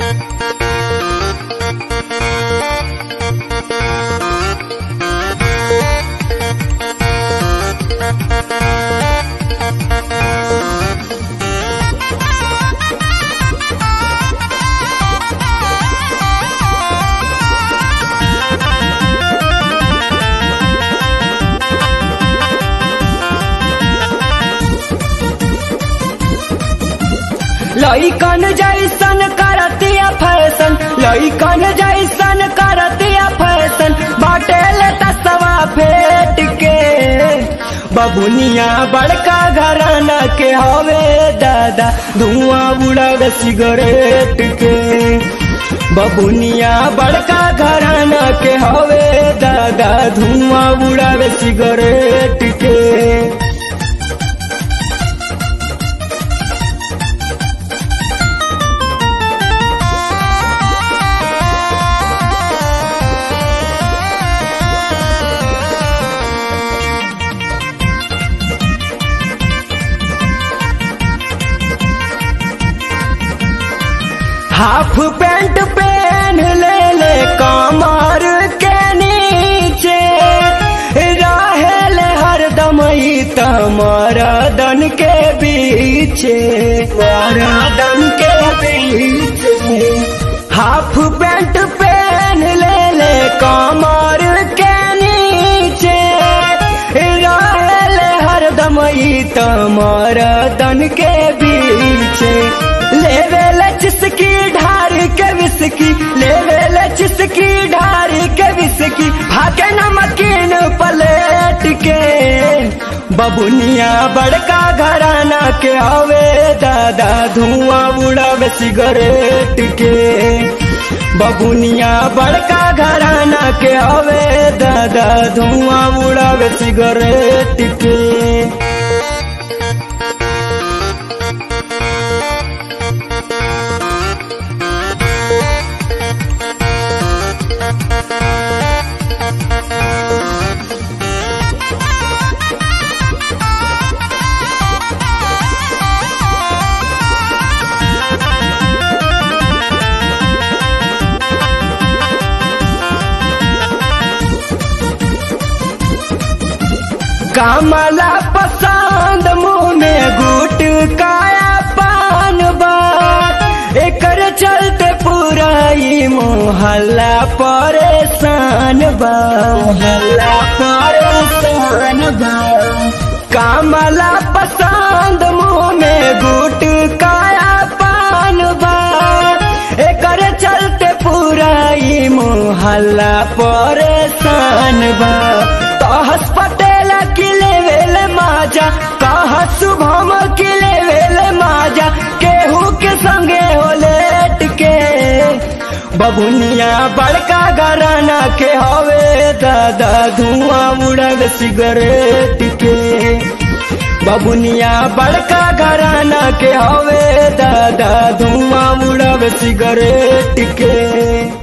लइकन जैसन करतिया फैशन लइकन जैसन करतिया फैशन बाटेल तसवा फेट के बबुनिया बड़का घराना के हवे दादा धुआं उड़ावे सिगरेट के बबुनिया बड़का घराना के हवे दादा धुआं उड़ावे सिगरेट के हाफ पैंट पहन ले ले कमर के नीचे रहेल हरदम ही तमरदन के बीचे मरदन के बीचे हाफ पैंट पहन ले ले कमर के नीचे रहेल हरदम ही तमरदन के बीचे लेवेल चिसकी ढारी के विसकी लेवेल चिसकी ढारी के विसकी भागे नमकीन पलेट के बबुनिया बड़का घराना के हवे दादा धुआं उड़ावे सिगरेट के बबुनिया बड़का घराना के हवे दादा धुआं उड़ावे सिगरेट के कमला पसंद मुंह में गुट काया पान बात एकर चलते पूरा ही मोहल्ला परेशान बा मोहल्ला परेशान बा कमला पसंद मुंह में गुट काया पान बा एकर चलते पूरा ही मोहल्ला परेशान बा कहस पटेल किले वेल माजा कह शुभम किले वेल माजा केहू के संगे हो लेट के बबुनिया बड़का घराना के हवे दादा धुआं उड़ल सिगरेट के बबुनिया बड़का घराना के हवे दादा धुआं उड़ल सिगरेट के